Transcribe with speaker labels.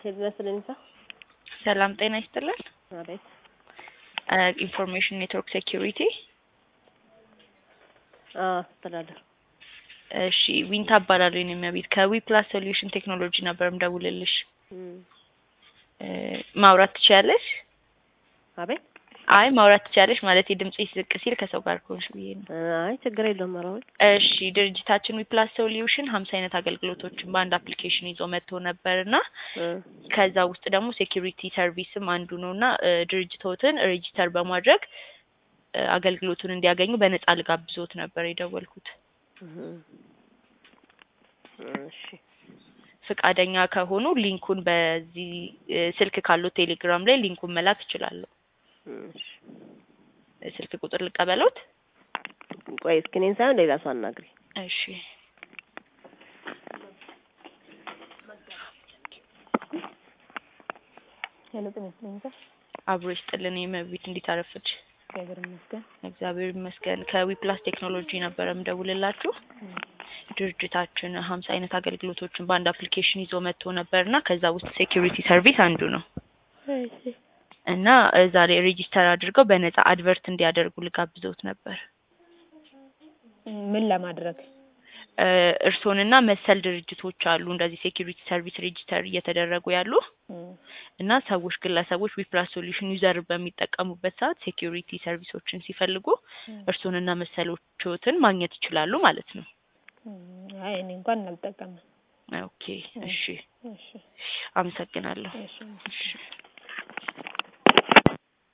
Speaker 1: ስለኒሳ
Speaker 2: ሰላም ጤና ይስጥልን።
Speaker 1: አቤት
Speaker 2: ኢንፎርሜሽን ኔትወርክ ሴኪሪቲ።
Speaker 1: አስተዳደር
Speaker 2: እሺ ዊንታ እባላለሁ። የኔ እመቤት ከዊ ፕላስ ሶሉሽን ቴክኖሎጂ ነበር ምደውልልሽ። እ ማውራት ትችያለሽ?
Speaker 1: አቤት
Speaker 2: አይ ማውራት ትችያለሽ ማለት የድምጽሽ ዝቅ ሲል ከሰው ጋር ከሆንሽ ብዬ ነው።
Speaker 1: አይ ችግር የለውም አራዊ
Speaker 2: እሺ ድርጅታችን ዊፕላስ ሶሉሽን ሀምሳ አይነት አገልግሎቶችን በአንድ አፕሊኬሽን ይዞ መጥቶ ነበር እና ከዛ ውስጥ ደግሞ ሴኪሪቲ ሰርቪስም አንዱ ነው እና ድርጅቶትን ሬጂስተር በማድረግ እ አገልግሎቱን እንዲያገኙ በነጻ ልጋብዞት ነበር የደወልኩት።
Speaker 1: እሺ
Speaker 2: ፍቃደኛ ከሆኑ ሊንኩን በዚህ እ ስልክ ካለው ቴሌግራም ላይ ሊንኩን መላክ እችላለሁ።
Speaker 1: እሺ
Speaker 2: ስልክ ቁጥር ልቀበሎት?
Speaker 1: ቆይ እስኪ እኔን ሳይሆን ሌላ ሰው አናግሪ።
Speaker 2: እሺ
Speaker 1: ሄሎ ጤና ይስጥልኝ ሰር
Speaker 2: አብሮ ይስጥልን። የመቤት እንዴት አረፈች?
Speaker 1: እግዚአብሔር ይመስገን።
Speaker 2: እግዚአብሔር ይመስገን። ከዊፕላስ ቴክኖሎጂ ነበረ ምደውልላችሁ። ድርጅታችን ሀምሳ አይነት አገልግሎቶችን በአንድ አፕሊኬሽን ይዞ መጥቶ ነበር እና ከዛ ውስጥ ሴኪሪቲ ሰርቪስ አንዱ ነው እና እዛ ላይ ሬጂስተር አድርገው በነጻ አድቨርት እንዲያደርጉ ልጋብዘውት ነበር።
Speaker 1: ምን ለማድረግ
Speaker 2: እ እርስዎንና መሰል ድርጅቶች አሉ እንደዚህ ሴኪሪቲ ሰርቪስ ሬጂስተር እየተደረጉ ያሉ እና ሰዎች ግለሰቦች ዊፕላስ ሶሉሽን ዩዘር በሚጠቀሙበት ሰዓት ሴኪሪቲ ሰርቪሶችን ሲፈልጉ እርስዎንና መሰሎችዎትን ማግኘት ይችላሉ ማለት ነው።
Speaker 1: አይ እኔ እንኳን አልጠቀምም።
Speaker 2: ኦኬ እሺ
Speaker 1: እሺ
Speaker 2: አመሰግናለሁ።
Speaker 1: እሺ
Speaker 2: እሺ